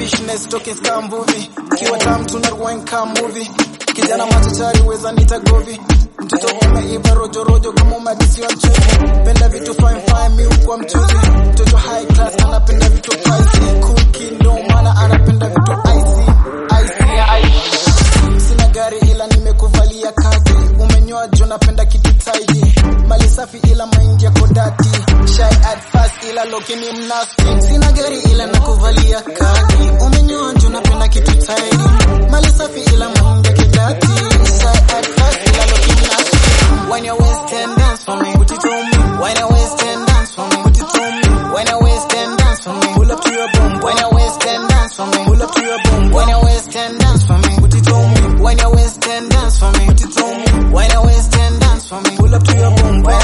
fishness talking scam movie kiwa tam tuna rewind cam movie kijana machachari weza nita govi mtoto umeiva rojo rojo kama umeadisiwa mchuzi penda vitu fine fine mi ukuwa mchuzi mtoto high class anapenda vitu pricey cool kid ndo maana anapenda vitu icy icy icy sina gari ila nimekuvalia kaki umenyoa jo napenda kitu tidy mali safi ila maingi yako dati shy at first ila lokini mnasti sina gari ila nakuvalia kaki umenyoa jo napenda kitu tidy mali safi ila maingi yako dati shy at first ila lokini mnasti when your waist and dance for me put it on me when your waist and dance for me put it on me when your waist and dance for me pull up to your boom when your waist and dance for me pull up to your boom when your waist and dance for me put it on me when your waist and dance for me put it on me when your waist and dance for me pull up to your boom when